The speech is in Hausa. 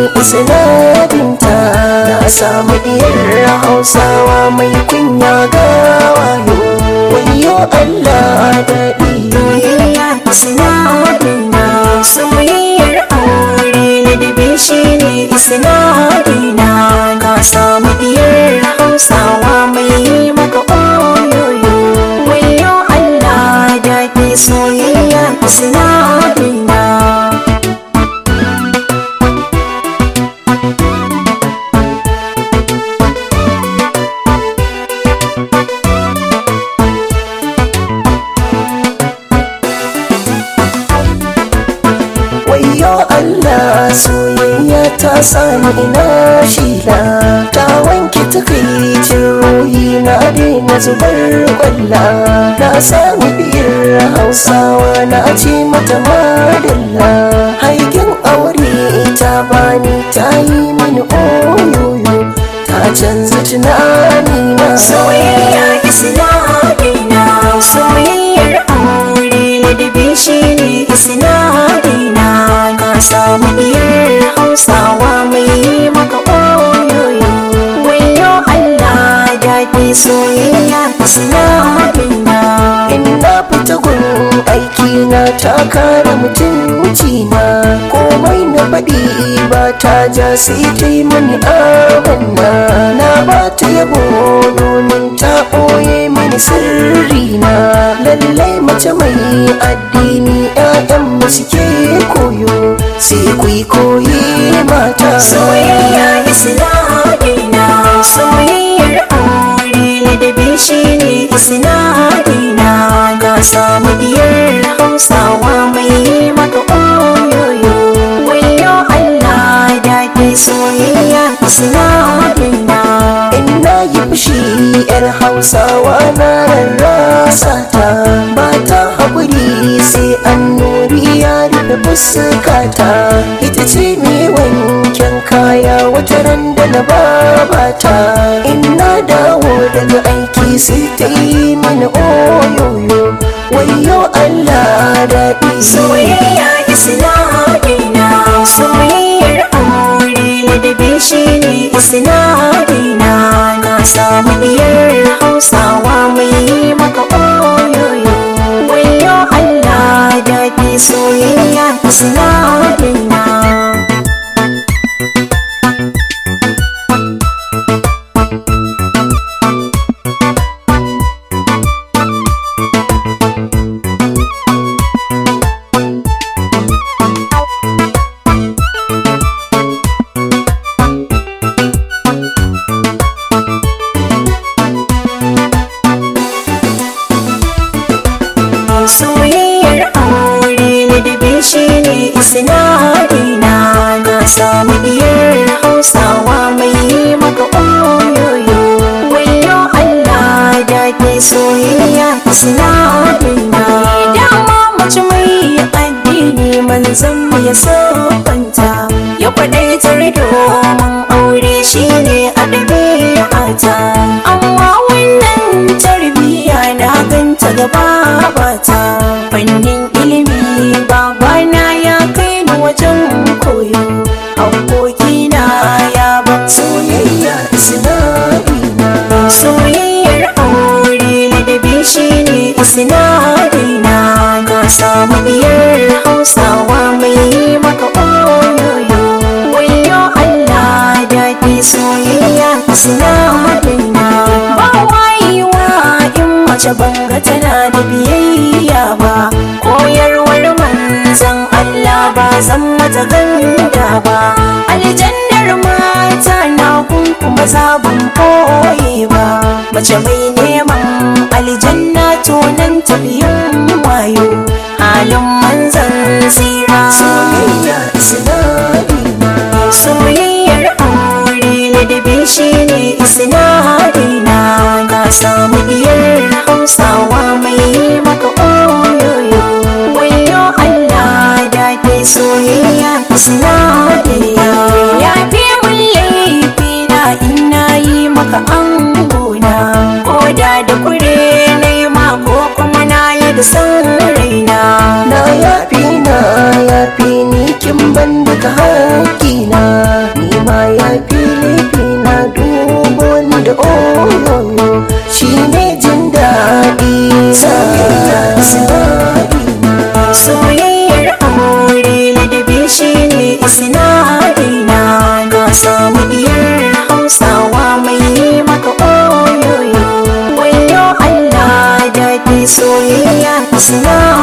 isnadinta na samu diyar hausawa mai kunya ga wayo wayo Allah daɗi soyayya sinadina soyayyar aure na dabe shi ne sinadina ka samu diyar hausawa mai maka oyoyo wayo Allah daɗi soyayya sinadina wayo Allah soyayya ta sani ina shila ta wanke takaicin ruhi na daina zubar kwalla na sami biyar hausawa na ce mata madalla haikin aure ta bani ta yi mini oyoyo ta canza tunani na soyayya isnadina soyayyar aure na dabe shi ne isnadina ka samu diyar hausawa mai maka oyoyo wayo Allah daɗi soyayya isnadina Ina fita gun aiki na ta kare mutunci na komai na faɗi ba ta ja sai ta yi mani amanna na ba ta yabo domin ta ɓoye mini sirri na lallai mace mai addini 'ya'yan mu suke koyo sai ku yi koyi mata soyayya isnadina soyayyar aure na dabe shi ne isnadina ka samu diyar hausawa mai maka oyoyo wayo Allah daɗi soyayya isnadina Ina yi fushi yar hausawa na rarrasa ta ba ta haƙuri sai an nuri ya rufe fuskata ita ce mai wanken kaya wata ran da na babata ina dawo daga aiki sai ta yi mini oyoyo wayo Allah daɗi soyayya isnadina soyayyar aure na dabe shi ne isnadina na samu diyar hausawa mai maka oyoyo wayo Allah daɗi soyayya isnadina soyayyar aure na dabe shi ne isnadina na samu diyar hausawa mai maka oyoyo wayo Allah daɗi soyayya isnadina dama mace mai addini manzon mu ya sabanta ya kwadaitar domin aure shi ne a ɗabi'ata amma wannan tarbiyya na ganta gaba bata fannin ilimi babana ya kai ni wajen koyo abokina ya ban soyayya sinadina soyayyar aure na dabe shi ne sinadina ga samu biyar hausawa mai maka oyoyo wayo Allah daɗi soyayya sinadina ba wayewa in mace banga tana da biyayya ba koyarwar manzan Allah ba zan mata ganda ba aljannar mata na kun kuma zabun koye ba mace mai neman aljanna to nan tafiyin wayo halin manzan tsira soyayya sinadina soyayyar aure na dabe shi ne sinadina ka samu diyar hausawa mai maka oyoyo wayo Allah daɗi soyayya sinadina ya fi mun laifi na ina yi maka angona koda da kure soyayya isna